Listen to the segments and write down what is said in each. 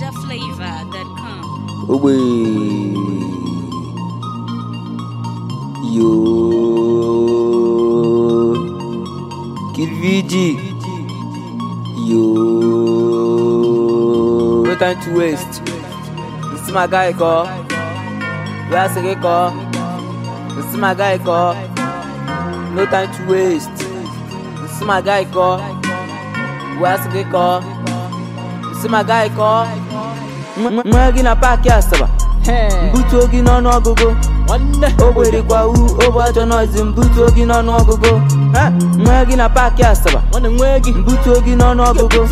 NigerFlavor.com. Ogbe Yo Kid VG Yo No time to waste This is my guy call Where I say call This is my guy call No time to waste This is my guy call Where I say call This is my guy call nwa gị na paakị asaba mbutuo gị n'ọnụ ọgụgụ o gberikwa u ogbe ajọ nọzi mbutuo gị n'ọnụ ọgụgụ nwa gị na paakị asaba mbutuo gị n'ọnụ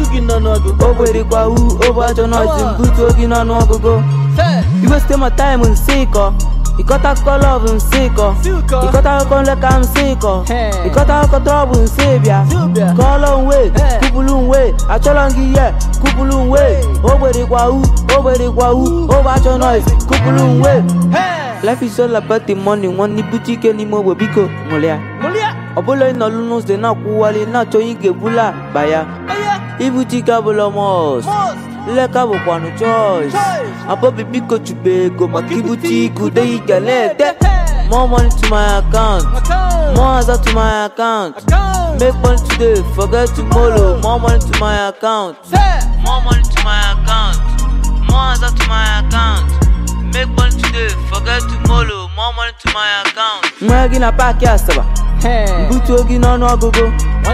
ọgụgụ o gberikwa u ogbe ajọ nọzi mbutuo gị n'ọnụ ọgụgụ iweste ma taịm nsị ịkọ ịkọta akụkọ lọv nsị ịkọ ịkọta akụkọ nleka nsị ịkọ ịkọta akụkọ trọbụ nsị bịa kọọlọ nwe kwupụlụ nwe achọrọ gị ihe kwupụlụ nwe ogberikwa u ogberikwa u ogbe achọ noise kwupụlụ nwe life is all about the money nwanne ibute ike n'ime ogbe biko ṅụrịa ọbụla ị nọlụ n'ụzọ na-akwụwali na-achọ onye ị ga-ebula akpa ya ibute ike abụla mọs nleka bụkwanụ choice abọbi biko chube ego maka ibute ike ude ị ga na-ete more money to my account more aza to my account make money today forget tomorrow more money to my account more money to my account more aza to my account make money today forget tomorrow more money to my account nwa gị na paakị asaba mbutuo gị n'ọnụ ọgụgụ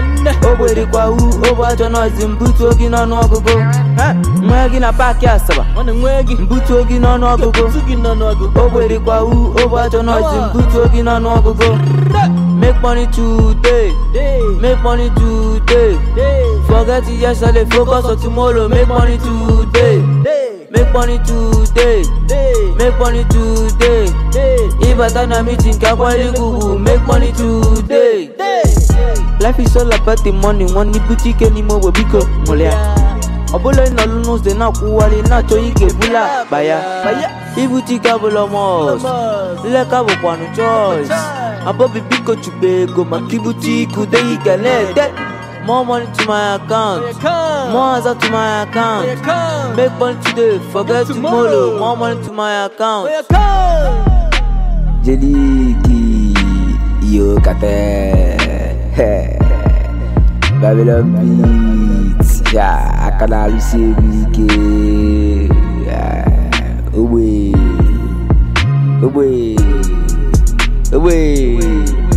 o gberikwa u ogbe ajọ nọzi mbutuo gị n'ọnụ ọgụgụ nwa gị na paakị asaba mbutuo gị n'ọnụ ọgụgụ o gberikwa u ogbe ajọ nọzi mbutuo gị n'ọnụ ọgụgụ make money today make money today forget yesterday focus on tomorrow make money today make money today make money today ịbata na meeting ka akwanyere gị ugwu make money today life is all about the money nwanne ibute ike n'ime ogbe biko ṅụrịa ọbụla ị nọlụ n'ụzọ na-akwụwali na-achọ onye ị ga-ebula akpa ya ibute ike abụla mọs nleka bụkwanụ choice abọbi biko chube ego maka ibute ike ude ị ga na-ete more money to my account more aza to my account make money today forget tomorrow more money to my account jeliki yo kate babylon beat ya aka na-arụsi egwu ike Ya, ogbe ogbe ogbe